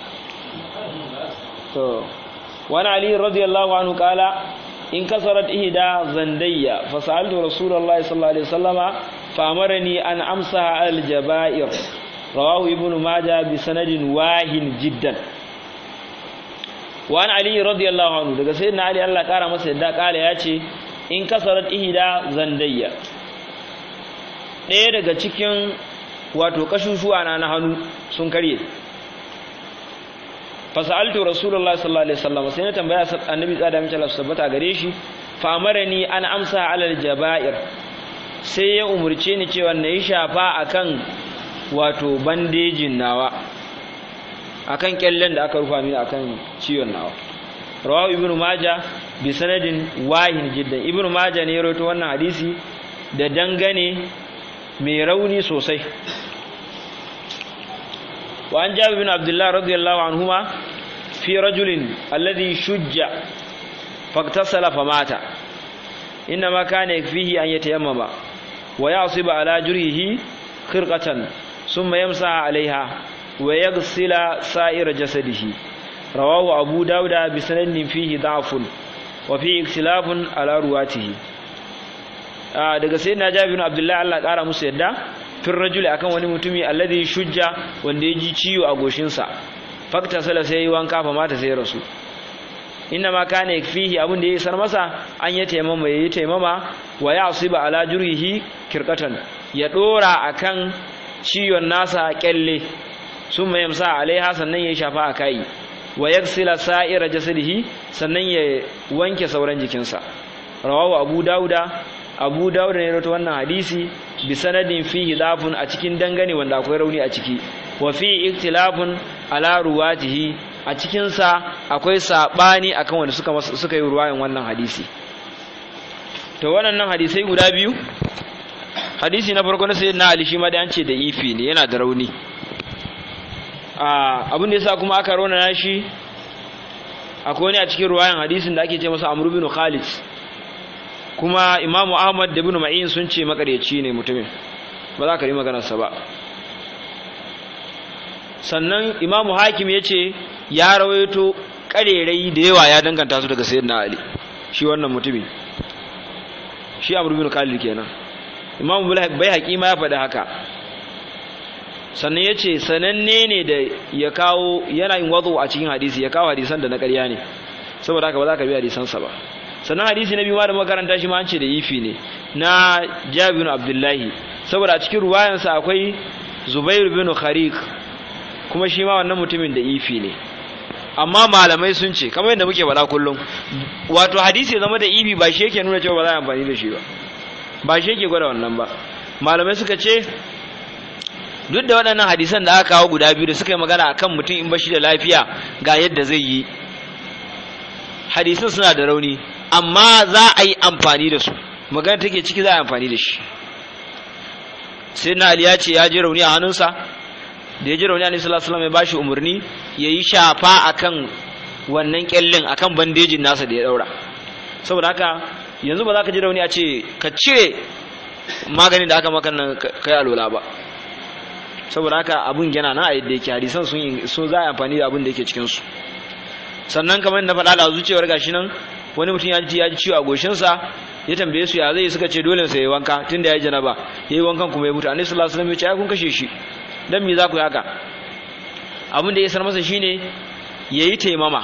to wani ali radiyallahu anhu kala in kasarat ihda zandayya fa sa'altu rasulullahi sallallahu alaihi wasallama fa amarani an amsaha al jaba'ir rawahu ibnu majah bi sanadin wahin jiddan wa an ali radiyallahu anhu daga sayyidina ali Allah kara masa yadda kala yace in kasarat ihda zandayya ɗaya daga cikin wato kashushuwa na na hannu sun karye fasaltu rasulullahi sallallahu alaihi wasallam sai na tambaya annabi tsada mace Allah tabbata gare shi fa amarani an amsa alal jaba'ir sai ya umurce ni cewa na yi shafa akan wato bandejin nawa akan kyallen da aka rufa mini akan ciwon nawa rawahu ibnu majah bi sanadin wahin jiddan ibnu majah ne ya rawaito wannan hadisi da dangane mai rauni sosai وعن جابر بن عبد الله رضي الله عنهما في رجل الذي شج فاغتسل فمات إنما كان يكفيه أن يتيمم ويعصب على جريه خرقة ثم يمسح عليها ويغسل سائر جسده رواه أبو داود بسند فيه ضعف وفيه اختلاف على رواته آه daga sayyidina Jabir bin Abdullah Allah kara musu yadda fin rajuli akan wani mutumi alladhi shujja wanda ya ji ciwo a goshinsa fakta sala sai wanka fa mata sai rasu inna ma kana yakfihi abin da ya sar masa an ya taimama yayi taimama wa ya'siba ala jurhihi kirkatan ya dora akan ciwon nasa kyalle summa yamsa alaiha sannan ya shafa a kai wa yagsila sa'ira jasadihi sannan ya wanke sauran jikinsa rawahu abu dauda abu dauda ne rawaito wannan hadisi bi sanadin fihi dafun a cikin dangane wanda akwai rauni a ciki wa fi iktilafun ala ruwatihi a cikin sa akwai sabani akan wanda suka suka yi ruwayan wannan hadisi to wannan hadisai guda biyu hadisi na farko na sayyidina ali shi ma da an ce da ifi ne yana da rauni a abin da yasa kuma aka rauna shi akwai wani a cikin ruwayan hadisin da ake ce masa amr bin khalid kuma imamu ahmad da ibn ma'in sun ce makaryaci ne mutumin ba za ka yi maganarsa ba sannan imamu hakim ya ce ya rawaito karerai da yawa ya danganta su daga sayyidina ali shi wannan mutumin shi amr bin khalid kenan imamu bai haƙi ma ya faɗi haka sannan ya ce sananne ne da ya kawo yana yin wazo a cikin hadisi ya kawo hadisan da na ƙarya ne saboda haka ba za ka bi hadisansa ba sannan hadisi na biyu ma da makaranta shi ma an ce da ifi ne na jabir abdullahi saboda a cikin ruwayansa akwai zubair bin khariq kuma shi ma wannan mutumin da ifi ne amma malamai sun ce kamar yadda muke faɗa kullum wato hadisi zama da ifi ba shi yake nuna cewa ba za a amfani da shi ba ba shi yake gwada wannan ba malamai suka ce duk da waɗannan hadisan da aka kawo guda biyu da suka yi magana akan mutum in bashi da lafiya ga yadda zai yi hadisan suna da rauni amma za a yi amfani da su magana take ciki za a yi amfani da shi sai na ali ya ce ya ji rauni a hannunsa da ya ji rauni a sallallahu alaihi ya bashi umarni ya yi shafa akan wannan kyallin akan bandejin nasa da ya daura saboda haka yanzu ba za ka ji rauni a ce ka cire maganin da aka maka nan kai alola ba saboda haka abun yana na a yadda yake hadisan sun sun za a amfani da abin da yake cikin su sannan kamar na faɗa da zuciyar gashi nan wani mutum ya ji ya ji ciwo a goshinsa ya tambaye su ya zai suka ce dole sai ya wanka tunda ya yi janaba ya yi wankan kuma ya mutu annabi sallallahu alaihi wasallam ya ce ai kun kashe shi dan me za ku yi haka abin da ya san masa shine yayi taimama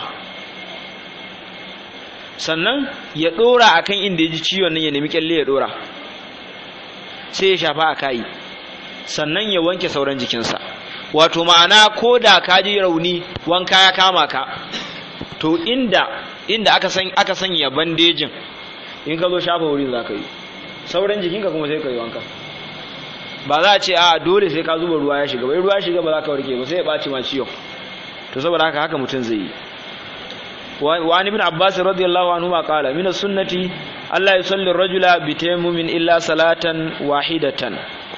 sannan ya dora akan inda ya ji ciwon nan ya nemi kyalle ya dora sai ya shafa a kai sannan ya wanke sauran jikinsa wato ma'ana ko da ka ji rauni wanka ya kama ka to inda inda aka san aka sanya bandejin in ka zo shafa wurin za ka yi sauran jikinka kuma sai ka yi wanka ba za a ce a dole sai ka zuba ruwa ya shiga bai ruwa ya shiga ba za ka warke ba sai ya ɓaci ma ciwon to saboda haka haka mutum zai yi wa ibn abbas radiyallahu anhu ma qala min as-sunnati alla yusalli ar-rajula bi tayammumin illa salatan wahidatan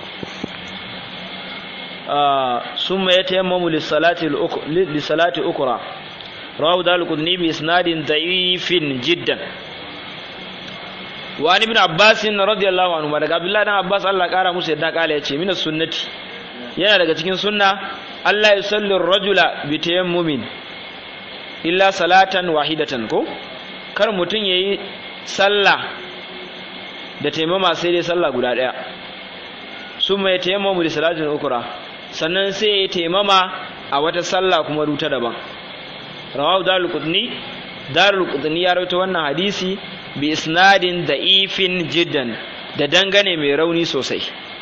ثم يتيمم للصلاة للصلاة أخرى رواه دار القطني بإسناد ضعيف جدا وعن ابن عباس رضي الله عنه daga Abdullah dan Abbas Allah kara musu yadda kala yace min sunnati yana daga cikin sunna Allah ya salli rajula bi tayammumin illa salatan wahidatan ko kar mutun yayi sallah da taimama sai dai sallah guda daya summa yatayammamu li salatin ukra sannan sai ya taimama a wata sallah kuma ruta daban rawahu darul qutni darul qutni ya rawaito wannan hadisi bi isnadin da'ifin jiddan da dangane mai rauni sosai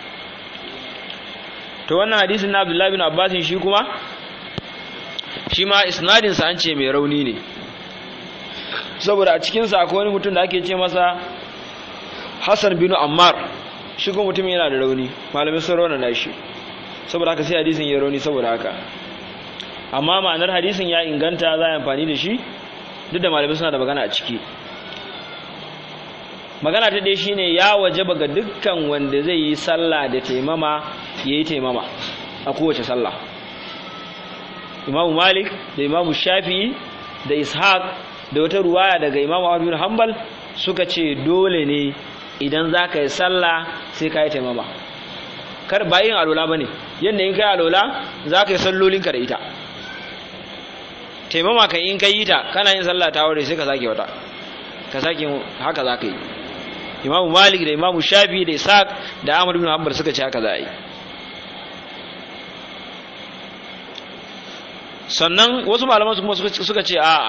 to wannan hadisin na Abdullahi bin Abbas shi kuma shi ma isnadin sa an ce mai rauni ne saboda a cikin sa akwai wani mutum da ake ce masa Hassan bin Ammar shi kuma mutum yana da rauni malamin sun rauna shi saboda haka sai hadisin ya rauni saboda haka amma ma'anar hadisin ya inganta za a amfani da shi duk da malamai suna da magana a ciki magana ta dai shine ya wajaba ga dukkan wanda zai yi sallah da taimama ya yi taimama a kowace sallah imamu malik da imamu shafi'i da ishaq da wata ruwaya daga imamu abu hanbal suka ce dole ne idan za ka yi sallah sai ka yi taimama kar ba yin alola ba ne yadda in kai alola za ka yi sallolinka da ita taimama ka in ka yi ta kana yin sallah ta wuri sai ka sake wata ka sake haka za ka yi imamu malik da imamu shafi da isaac da ahmad bin hanbal suka ce haka za a yi sannan wasu malaman kuma suka ce a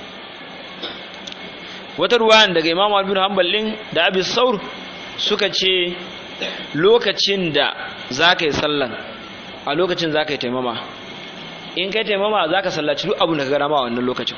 wata ruwayan daga imamu bin hanbal din da abis saur suka ce lokacin da za ka yi sallan a lokacin za ka yi taimama in ka yi taimama za ka sallaci duk abin da ka gara ma a wannan lokacin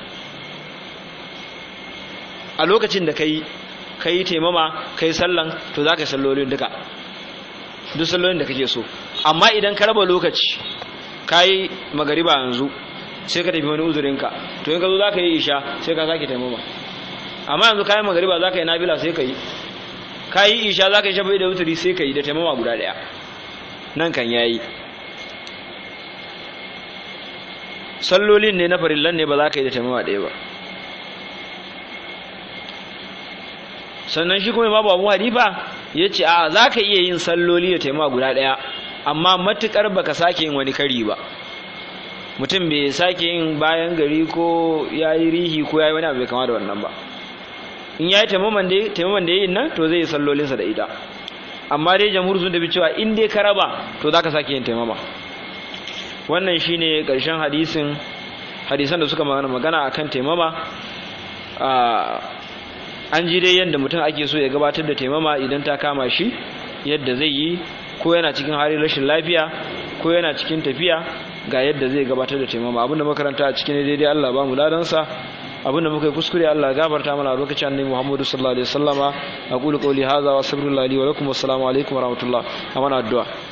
a lokacin da ka yi ka yi taimama ka yi sallan to za ka yi sallolin duka duk sallolin da kake so amma idan ka raba lokaci ka yi magariba yanzu sai ka tafi wani uzurinka to in ka zo za ka yi isha sai ka sake taimama amma yanzu ka yi magariba za ka yi nabila sai ka yi ka yi isha za ka yi shafi da wuturi sai ka yi da taimama guda ɗaya nan kan ya yi sallolin ne na farillan ne ba za ka yi da taimama ɗaya ba sannan shi kuma babu abu hanifa ya ce a za ka iya yin salloli da taimama guda ɗaya amma matuƙar baka sake yin wani kari ba mutum bai sake yin bayan gari ko ya yi rihi ko ya yi wani abu bai kama da wannan ba in ya yi taimaman da ya yi nan to zai yi sallolinsa da ita amma dai jamhur sun tafi cewa in dai ka raba to za ka sake yin taimama wannan shine ƙarshen hadisin hadisan da suka magana a kan taimama an ji dai yadda mutum ake so ya gabatar da taimama idan ta kama shi yadda zai yi ko yana cikin halin rashin lafiya ko yana cikin tafiya ga yadda zai gabatar da taimama abinda makaranta a cikin daidai Allah ba mu ladansa abinda muka yi kuskure Allah gafarta mana a lokacin annabi Muhammadu sallallahu alaihi wasallama aqulu qawli hadha wa astaghfirullahi li wa lakum wassalamu alaikum wa rahmatullah amana addu'a